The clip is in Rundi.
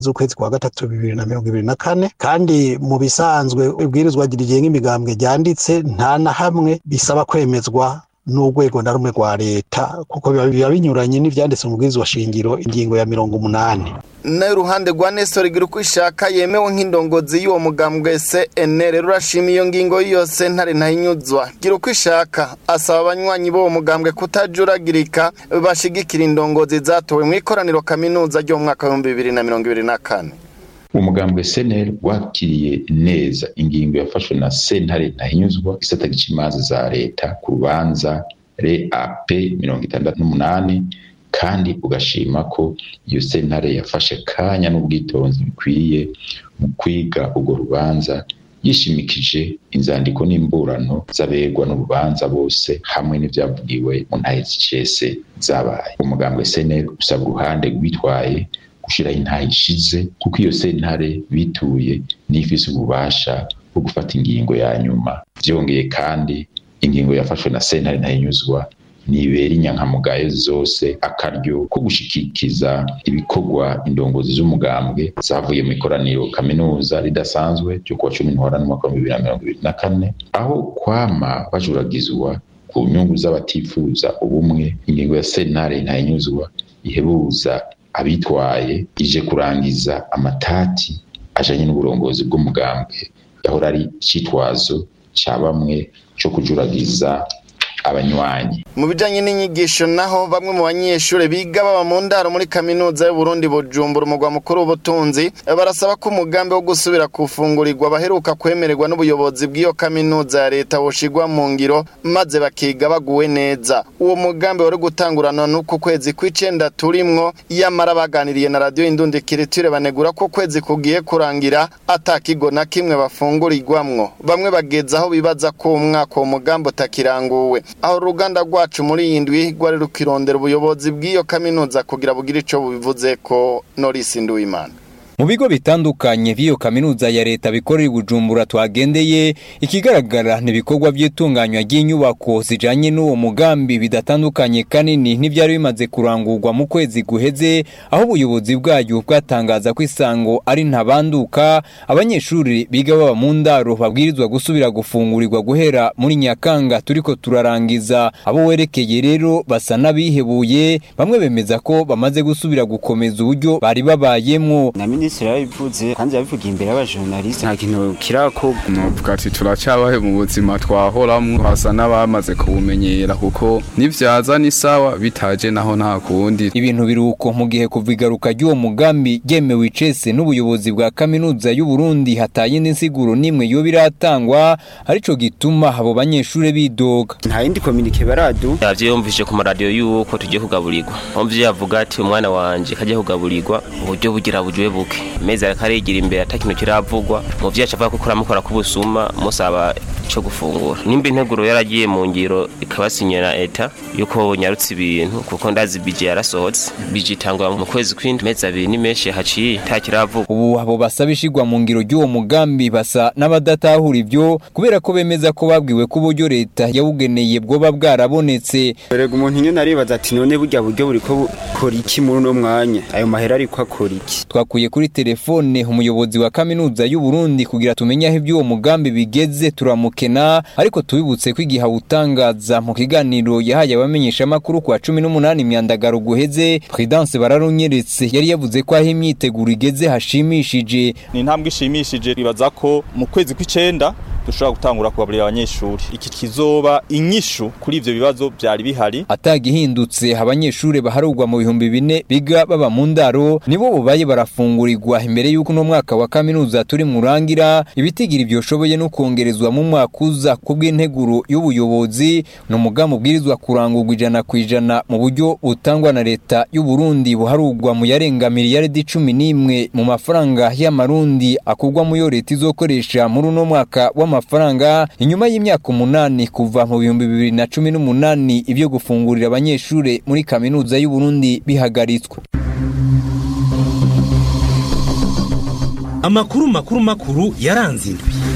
z'ukwezi kwa gatatu bibiri na mirongo ibiri na kane kandi mu bisanzwe ibwirizwa rigenga imigambwe ryanditse nta na hamwe bisaba kwemezwa n'urwego na rumwe rwa leta kuko biba binyuranye n'ivyanditse mu bwirizwa shingiro ingingo ya mirongo umunani nayo uruhande rwa Nestor igira uko ishaka yemewe nk'indongozi y'uwo mugambwe CNL rurashima iyo ngingo yose ntare ntayinyuzwa gira uko ishaka asaba abanywanyi b'uwo mugambwe kutajuragirika bashigikira indongozi zatowe mu ikoraniro kaminuza ryo mu mwaka w'ibihumbi bibiri na mirongo ibiri na kane umugambwe seneri wakiriye neza ingingo yafashwe na sentare ntahinyuzwa gisata gica imanza za leta ku rubanza re ap mirongo itandatu n'umunani kandi ugashima ko iyo sentare yafashe kanya n'ubwitonzi bikwiye mu kwiga urwo rubanza yishimikije inzandiko n'imburano z'abegwa n'urubanza bose hamwe n'ivyavugiwe mu ntahe zicese zabaye umugambwe seneri usaba uruhande rwitwaye gushiraho intahe ishize kuko iyo sentare bituye n'ifise ububasha bwo gufata ingingo ya nyuma vyongeye kandi ingingo yafashwe na sentare ntayinyuzwa nibera inyankamugayo zose akaryo ko gushikikiza ibikorwa indongozi z'umugambwe zavuye mu ikoraniro kaminuza ridasanzwe ryo kuwa cumi ntwara n'umwaka wa bibiri na mirongo ibiri na kane aho kwama bajuragizwa ku nyungu z'abatifuza ubumwe ingingo ya sentare ntayinyuzwa ihebuza abitwaye ije kurangiza amatati ajanye n'uburongozi bw'umugambwe yahora ari icitwazo ca bamwe co kujuragiza abanywanyi mu bijanye n'inyigisho naho bamwe mu banyeshure biga baba mu ndaro muri kaminuza y'uburundi bujumbura umugwa mukuru w'ubutunzi barasaba ko umugambi wo gusubira kufungurirwa baheruka kwemererwa n'ubuyobozi bw'iyo kaminuza ya leta woshigwa mu ngiro maze bakiga baguwe neza uwo mugambi wari gutangurana n'uku kwezi kw'icenda turimwo yamara baganiriye na radiyo indundikiriture banegura ko kwezi kugiye kurangira ata kigo na kimwe bafungurirwamwo bamwe bageza aho bibaza ko umwaka uwo mugambi utakiranguwe aho uruganda rwacu muri iyi ndwi rwari rukirondera ubuyobozi bw'iyo kaminuza kugira bugire ico bubivuze ko Norisi Nduwimana mu bigo bitandukanye by'iyo kaminuza ya leta bikorera Bujumbura twagendeye ikigaragara ni ibikorwa by'itunganywa ry'inyubako zijanye n'uwo mugambi bidatandukanye kanini n'ibyari bimaze kurangurwa mu kwezi guheze aho ubuyobozi bwayo bwatangaza ko isango ari ntabanduka abanyeshuri biga baba mu ndaro babwirizwa gusubira gufungurirwa guhera muri Nyakanga turiko turarangiza abo werekeye rero basa n'abihebuye bamwe bemeza ko bamaze gusubira gukomeza uburyo bari babayemwo minisitiri yabivuze kandi yabivugiye imbere y'abajournaliste nta kintu kirakorwa novuga ati turacyabahe mu buzima twahoramwo hasa n'abamaze kubumenyera kuko nivyaza ni sawa bitaje naho nta kundi ibintu biruko mu gihe kuva igaruka ry'uwo mugambi ryemewe icese n'ubuyobozi bwa kaminuza y'u Burundi hataye n'insiguro n'imwe yo biratangwa arico gituma abo banyeshure bidoga nta yindi kominike baradu yavyumvise ku maradiyo yuko tugiye kugaburirwa umuvyeyi avuga ati umwana wanje kajya kugaburirwa uburyo bugira bujwe buke mezi ariko arigira imbere ata kintu kiravugwa umuvyeyi aca avuga ko kuramukora kubusuma musaba ico gufungura nimba integuro yaragiye mu ngiro ikabasinyira eta yuko nyarutse ibintu kuko ndazi bije yarasohotse bije itangwa mu kwezi kw'indwi mezi abiri ni menshi haciye nta kiravugwa ubu abo basaba ishigwa mu ngiro ry'uwo mugambi basa n'abadatahura ivyo kubera ko bemeza ko babwiwe ko uburyo leta yawugeneye bwoba bwarabonetse erega umuntu nyene aribaza ati none burya buryo buriko bukora iki muri uno mwanya ayo mahera ariko akora iki twakuye kuri telefone umuyobozi wa kaminuza y'u Burundi kugira tumenye aho iby'uwo mugambi bigeze turamukena ariko tubibutse ko igihe awutangaza mu kiganiro yahaye abamenyesha amakuru kwa 18 imyandagaro guheze Prudence bararunyeretse yari yavuze ko aho imyiteguro igeze hashimishije ni intambwe ishimishije ribaza ko mu kwezi kw'icenda dushobora gutangura kugaburira abanyeshuri iki kizoba inyishu kuri ivyo bibazo byari bihari atagihindutse abanyeshuri baharugwa mu bihumbi bine biga baba mu ndaro nibo bubaye barafungurirwa imbere y'uko uno mwaka wa kaminuza turi murangira ibitigira ivyoshoboye no kongerezwa mu mwaka uza kubw'integuro y'ubuyobozi ni umugambi ubwirizwa kurangurwa ijana ku ijana mu buryo butangwa na leta y'u Burundi buharugwa mu yarenga miliyaridi cumi n'imwe mu mafaranga y'amarundi akugwa mu yo leta izokoresha muri uno mwaka w'amafaranga inyuma y'imyaka umunani kuva mu bihumbi bibiri na cumi n'umunani ibyo gufungurira abanyeshuri muri kaminuza y'u Burundi bihagaritswe amakuru makuru makuru yaranze indwi